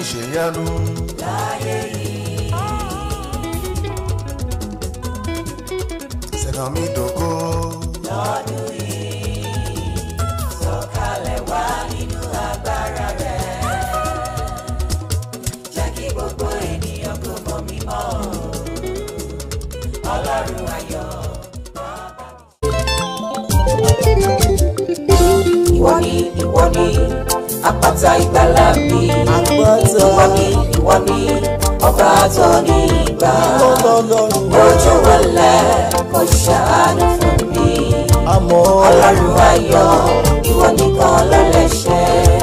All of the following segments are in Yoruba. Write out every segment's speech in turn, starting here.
ṣèyanu. láyé yìí sẹ̀kàn mi dògo. lọ́dún yìí sọ̀kalẹ̀ wá nínú agbára rẹ̀ jẹ́ kí gbogbo ènìyàn kó mọ̀ mímọ́ ọlọ́run ayọ̀ ìwọ ni ìwọ ni àpáta ìgbàlà mi Àpáta. ìwọ ni ìwọ ni ọba tó ní ìgbà Ọlọ́run ojú wọlé kò ṣàánú fún mi àmọ́ ọlọ́run ayọ̀ ìwọ nìkan ló lè ṣe.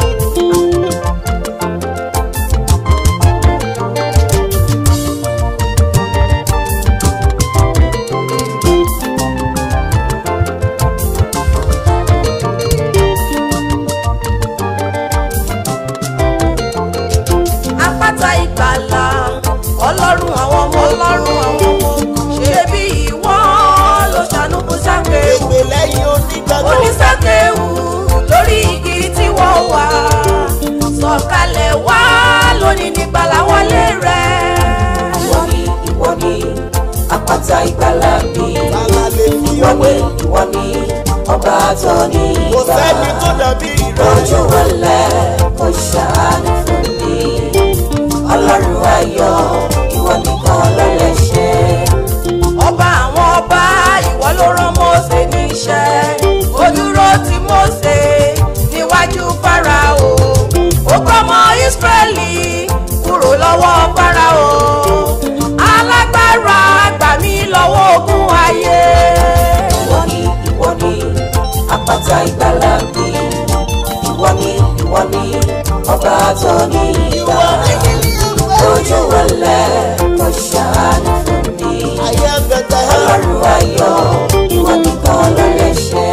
àpáta ìgbàlà ọlọ́run àwọn ọmọ ọlọ́run àwọn ọmọ ṣe bí ìwọ ló ṣàánú fún sákèwù ègbè lẹ́yìn onígbàgbọ́. onísákèwù lórí igi tí wọ́n wà sọ̀kalẹ̀ wá lónìí nígbàlà wọlé rẹ̀. ìwọ ni ìwọ ni àpáta ìgbàlà mi Tálá lè fi ìwọ ọwọ́ ni ìwọ ni ọba tó ní kò ìgbà sẹ́ni tó dàbí rẹ̀. ojú wọlé kò ṣàánú fún mi ọlọ́run ayọ̀ ìwọ nìkan ló lè ṣe. ọba àwọn ọba ìwọ ló rán Mósè níṣẹ́ ó dúró ti Mósè níwájú Fáráò ó gbọ́mọ Ísírẹ́lì kúrò lọ́wọ́ Fáráò alágbára gbà mí lọ́wọ́ ogun ayé. ìwọ ni ìwọ ni àpáta ìgbàlà mi ìwọ ni ìwọ ni ọba tó ní ìgbà ojú wọlé kò ṣàánú fún mi Ayé àgbẹ̀tẹ̀ ọlọ́run ayọ̀ ìwọ nìkan ló lè ṣe.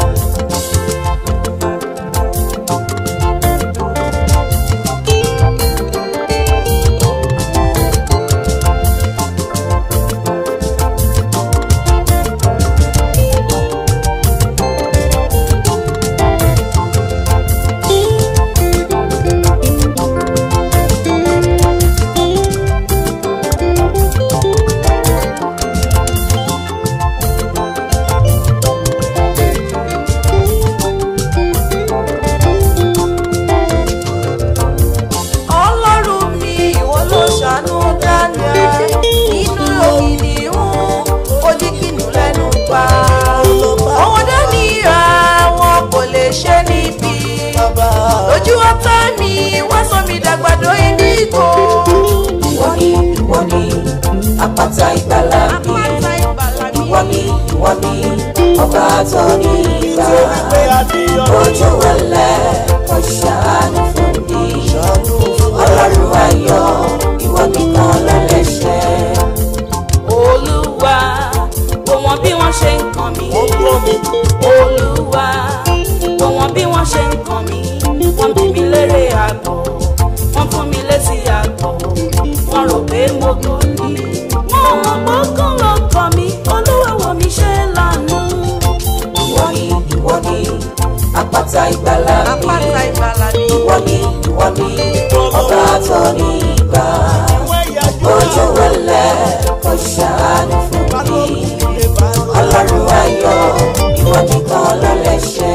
ọlọ́run mi ìwọ ló ṣàánú Daniel nínú òkìdíhùn oníkìnnú lẹ́nu pa àwọn Daniel wọn kò lè ṣe níbi bàbá. ojú ọ̀tá mi wọ́n sọ mi dàgbàdo ìdígbò ìwọ ni ìwọ ni àpáta ìgbàlà mi àpáta ìbàlá mi ìwọ ni ìwọ ni ọba tó ní ìgbà Nítorí pé a ní ọ̀rọ̀ ojú wọlé kò ṣàánú fún mi ìṣàánú fún wa. ọlọ́run ayọ̀ ìwọ nìkan ló lè ṣe. olúwa wò wọ́n bí wọ́n ṣe ń kàn mí. Ó gbọ́ mi. olúwa wò wọ́n bí wọ́n ṣe ń kàn mí. wọ́n bí mi lérè àgbọ̀ wọ́n fún mi létí àgbọ̀ wọ́n rò pé mo gò ní. wọ́n mọ̀ gbọ́kàn ló kàn mí olúwa wò mí ṣe lánàá. ìwọ ni ìwọ ni àpáta ìgbàlà mi àpáta ìbàlá mi ìwọ ni ìwọ ni ọba tó ní ìgbà Ìwé ìyájú ojú wọlé kò ṣàánú fún mi ilé bá lọ. ọlọ́run ayọ̀ ìwọ nìkan ló lè ṣe.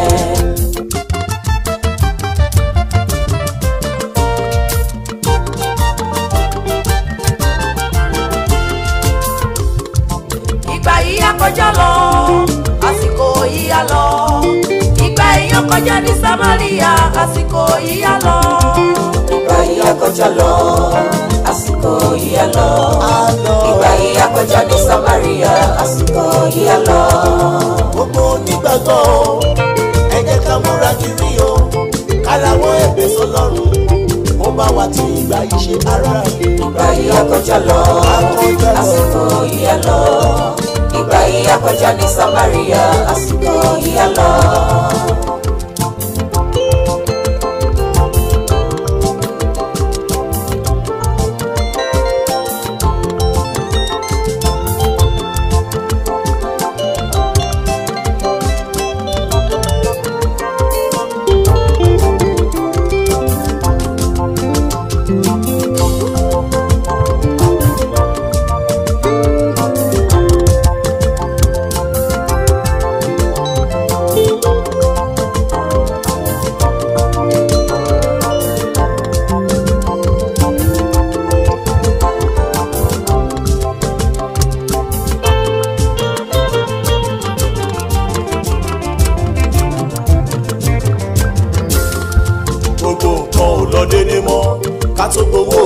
ìgbà yìí á kọjá lọ àsìkò yìí á lọ ìgbà yìí á kọjá ní Samaria àsìkò yìí á lọ. ìgbà yìí á kọjá lọ àsìkò yìí á lọ Àlọ́ ìgbà yìí á kọjá ní Samaria àsìkò yìí á lọ. gbogbo onígbàgbọ́ o, ẹ jẹ́ ká múra kiri o, kárawọ́ ẹ̀bẹ̀ sọlọ́run, ó bá wa ti ìgbà yìí ṣe ara mi. ìgbà yìí á kọjá lọ Akọjá lọ. àsìkò yìí á lọ ìgbà yìí á kọjá ní Samaria àsìkò yìí á lọ.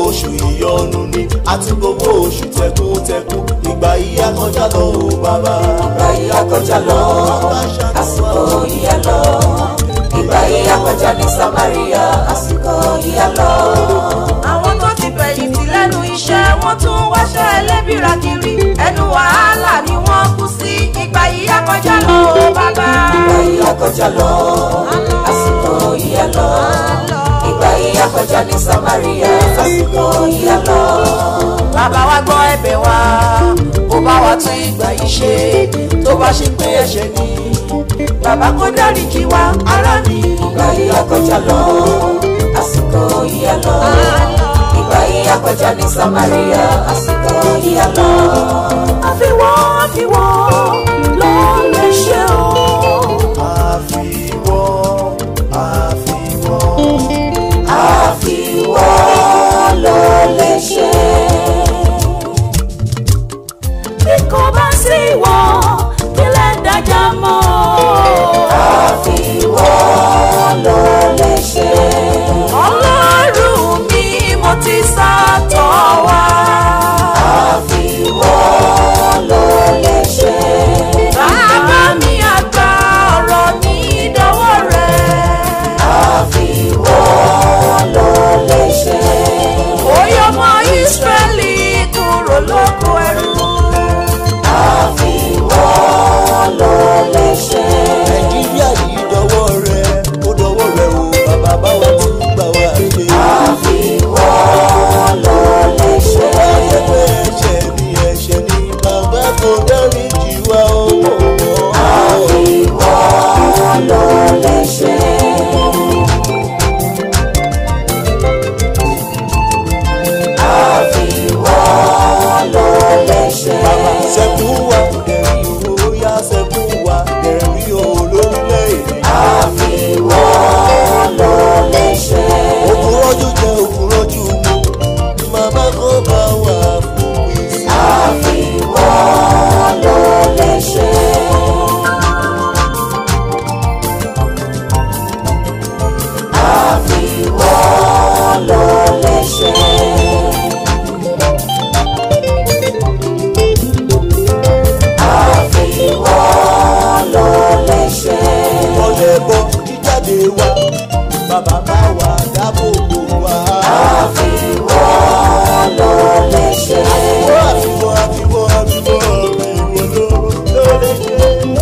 oṣù ìyọnu ni àti gbogbo oṣù tẹkùntẹkùn ìgbà yìí á kọjá lọ o bàbá. ìgbà yìí akọjá lọ àsìkò yíyá lọ ìgbà yìí akọjá ní samaria àsìkò yíyá lọ. àwọn tó ti fẹ̀yìntì lẹ́nu iṣẹ́ wọ́n tún wáṣẹ́ ẹlẹ́bìrà kiri ẹnu wàhálà ni wọ́n kú sí ìgbà yìí akọjá lọ o bàbá. ìgbà yìí akọjá lọ àsìkò yíyá lọ ìgbà yìí akọjá ní samaria àsìkò yíyá lọ. bàbá wa gbọ́ ẹ̀bẹ̀ wa kó bá wa tún ìgbà yìí ṣe tó bá ṣe pé ẹ̀ṣẹ̀ ni bàbá kó dáríjì wa ará mi. ìgbà yìí akọjá lọ àsìkò yíyá lọ ìgbà yìí akọjá ní samaria àsìkò yíyá lọ. àfiwọ́ àfiwọ́ ló lè ṣe o. àfiwọ́ àfiwọ́. àfiwọ́ ló lè ṣe. bí kò bá sí ìwọ kílẹ̀ dájà mọ́. àfiwọ́ ló lè ṣe. ọlọ́run mi mo ti sá tọ̀ wá. àfiwọ́ ló lè ṣe. bàbá mi àgbà ọ̀rọ̀ mi dọ́wọ́ rẹ̀. àfiwọ́ ló lè ṣe. oyè ọmọ ìsírẹ́lì kúrò lóko ẹrú. àfiwọ́ ló lè ṣe. nàìjíríà yìí dọwọ́ rẹ ó dọwọ́ rẹ o bàbá báwa tún gbà wá ṣe. àfiwọ́ ló lè ṣe. wáyé pé ẹ̀ṣẹ̀ ni ẹ̀ṣẹ̀ ni bàbá kò dáríjì wá o. àfiwọ́ ló lè ṣe. àfiwọ́ ló lè ṣe. sẹ́kù wa dẹ̀rí o yá sẹ́kù wa dẹ̀rí o lórílẹ̀‐èdè. àfiwọ́ ló lè ṣe. òkúrọ́jú jẹ́ òkúrọ́jú mu màmá kò bá wà fún mi. àfiwọ́ ló lè ṣe. àfiwọ́ ló lè ṣe. àfiwọ́ ló lè ṣe. ọlẹ̀ bọ jíjáde wa bàbá bá wà dáàbò bò wá. àfiwọ́ ló lè ṣe. àfiwọ́ àfiwọ́ àfiwọ́ àfiwọ́ ló ló lè ṣe.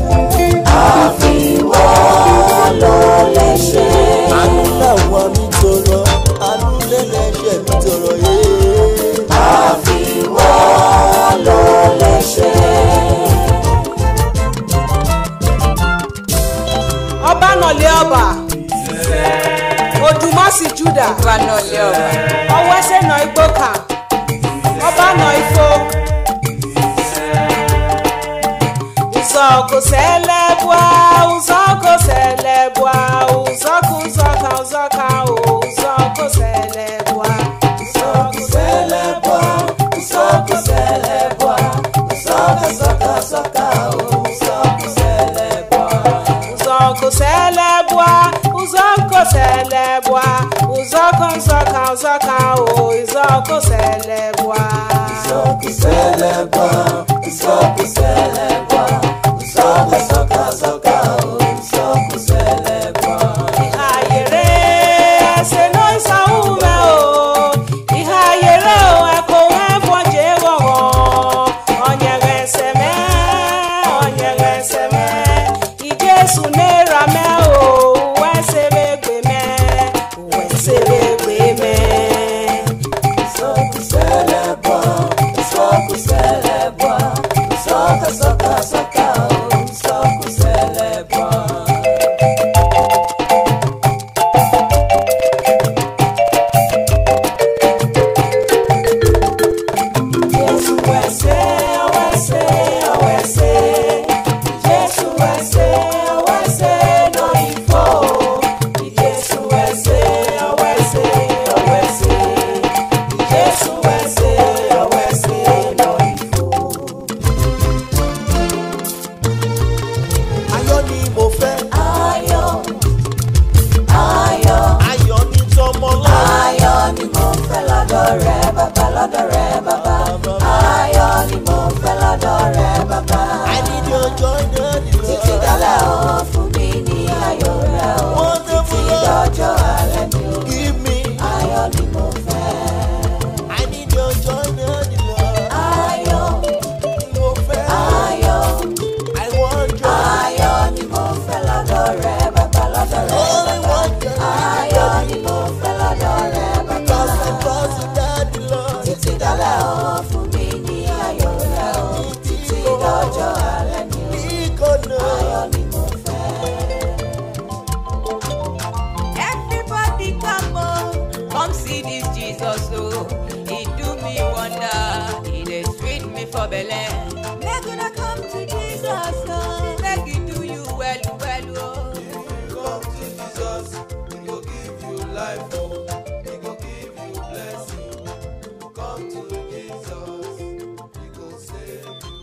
àfiwọ́ ló lè ṣe. àánú làwọn mi tọrọ àánú lẹ́lẹ́ṣẹ̀ mi tọrọ yé. àfiwọ́ ló lè ṣe. ọba nọlẹ ọba odùmọ̀sí juda ọba náà lé ọba. ọwọ́ ẹsẹ̀ nà igbó kan ọba nà ifo uzọkụ selebua uzọkụ selebua uzọkụ uzọka uzọka o uzọkụ selebua uzọkụ selebua uzọkụ selebua uzọka sọka sọka o uzọkụ selebua uzọkụ selebua uzọkụ selebua uzọkụ nzọka uzọka o uzọkụ selebua uzọkụ selebua uzọkụ selebua uzọkụ sọka sọka o uzọkụ selebua ihe ayere ese no isaume o ihe ayere o ẹkọ ẹfọ jẹ wọwọ ọnyẹrẹ ẹsẹmẹ ọnyẹrẹ ẹsẹmẹ ìjẹsùn náírà mẹ o wẹsẹrẹ gbẹmẹ wẹsẹrẹ gbẹmẹ. Sọ́kù sẹ́lẹ̀ bọ̀, sọ́kù sẹ́lẹ̀ bọ̀, sọ́kù sọ́kù bàbá lọ́dọ̀ rẹ bàbá ayọ̀ ni mo fẹ́ lọ́dọ̀ rẹ bàbá I need your joy, daddy títí Lord. dálẹ̀ ó fún mi ní ayọ̀ rẹ ó Wonderful títí Lord. dọjọ́ alẹ́ mi ó Give me. ayọ̀ ni mo fẹ́ I need your joy, daddy Lord. ayọ̀ Mo fẹ́. ayọ̀ I want joy. ayọ̀ ni mo fẹ́ lọ́dọ̀ rẹ bàbá lọ́dọ̀ rẹ Only bàbá one joy. ayọ̀ ni mo fẹ́ lọ́dọ̀ rẹ bàbá. Pass and pass it, daddy Lord. títí dálẹ̀ ó fún mi ní ayọ̀ rẹ ó títí dọjọ́ alẹ́ mi ó Ikono. ayọ̀ ni mo fẹ́. Everybody come on, come see this Jesus oh. He do me wonder, he dey sweet me for belle. Make una come to Jesus oh, make he do you well well oh. Come to Jesus, He go give you life, oh. He go give you blessing. Come to Jesus, He go save you.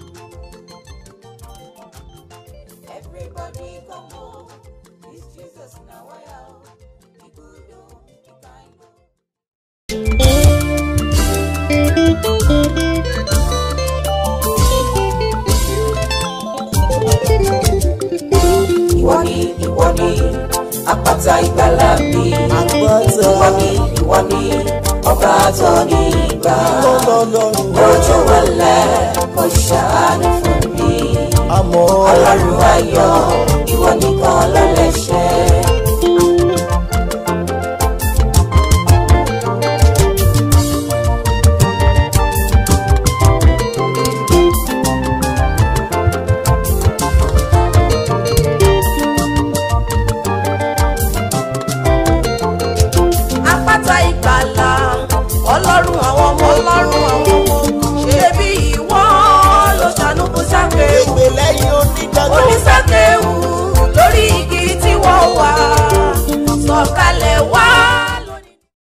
Everybody come on, this Jesus now I am. He good oh, he kind oh. ìwọ ni ìwọ ni àpáta ìgbàlà mi Àpáta. ìwọ ni ìwọ ni ọba tó ní ìgbà Ọlọ́run ojú wọlé kò ṣàánú fún mi àmọ́ ọlọ́run ayọ̀ ìwọ nìkan ló lè ṣe. Àpáta ìgbàlà